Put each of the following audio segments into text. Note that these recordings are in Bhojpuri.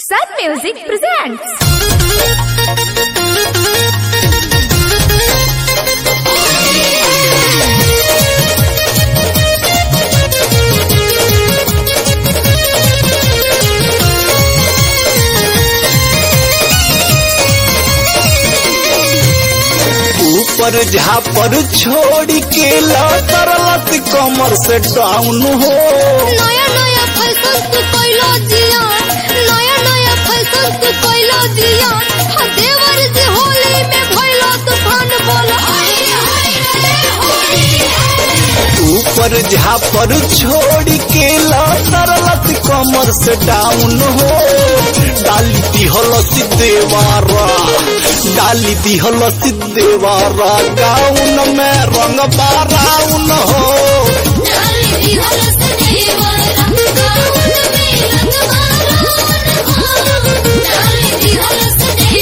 Sun Music presents. ऊपर झापर छोड़ के लत कमर से डाउन हो नया नया फैशन तू कोइलो जिया नया नया फैशन तू कोइलो जिया हा देवर जी होली में भइलो तूफान बोल हाय हाय होली ऊपर झापर छोड़ के लत कमर से डाउन हो डाली दिहल देवारा डाली दिहल देवारा गाउन में रंग बाराउन हो डाली दी हलस देवरा गाउन में रंग मारोन हो डाली दी हलस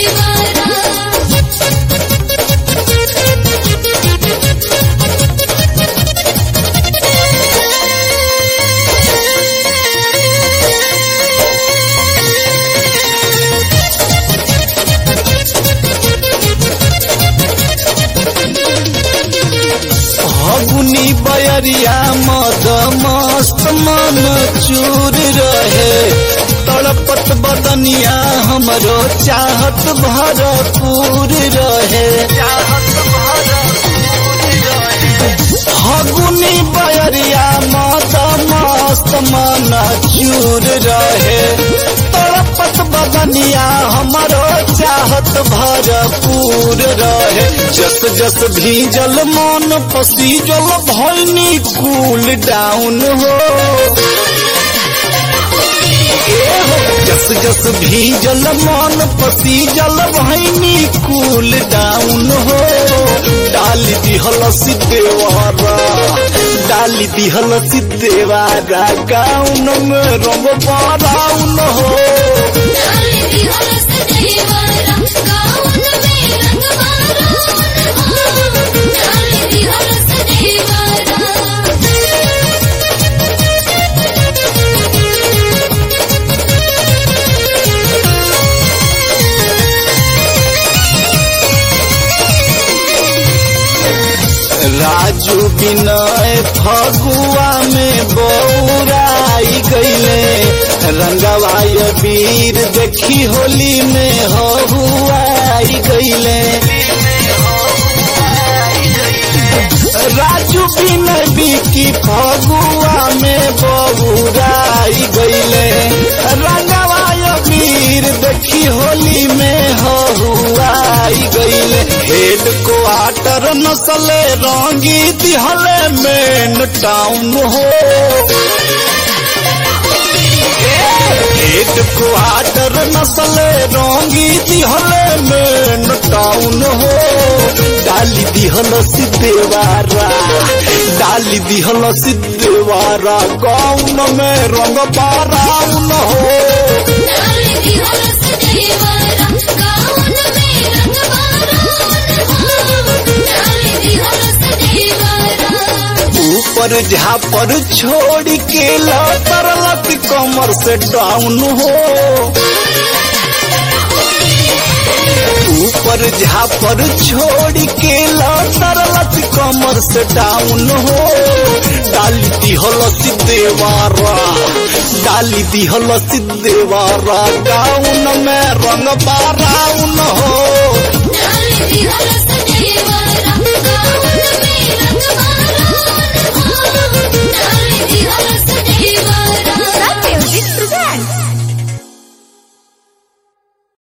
हगुनी बयरिया मद मस्त मन चूर रहे तड़पत बदनिया हमरो चाहत भरपूर रहे हगुनी बयरिया मद मस्त मन चूर रहे तड़पत बदनिया हमरो चाहत भरपूर रहे जस जस भीजल मन पसीजल भैनी कूल डाउन हो ए हो, जस जस भीजल मन पसीजल भैनी कूल डाउन हो डाली दिहल सिद्धेवारा डाली दिहल सिद्धेवारा गाउन में रंग बाराउन हो डाली दी हलस देवरा गाउन में रंग मारोन हो डाली दी हलस देवरा राजू विनय फगुआ में बौराई गईले रंगवाय वीर देखी होली में हहुआई गईले राजू विनय बिकी फगुआ में बौराई गईले रंगवाय वीर देखी होली में हहुआई गईले हेड क्वार्टर नसले रंगी दिहले मेन टाउन हो हेड क्वार्टर नसले रंगी दिहले मेन टाउन हो डाली दिहल सिद्धेवारा डाली दिहल सिद्धेवारा गाउन में रंग बाराउन हो डाली दी हलस देवरा गाउन में रंग मारोन हो डाली दी हलस देवरा ऊपर झापर छोड़ के लत कमर से डाउन हो ऊपर झापर छोड़ के लत कमर से डाउन हो डाली दिहल देवारा डाली दिहल देवारा गाउन में रंग बाराउन हो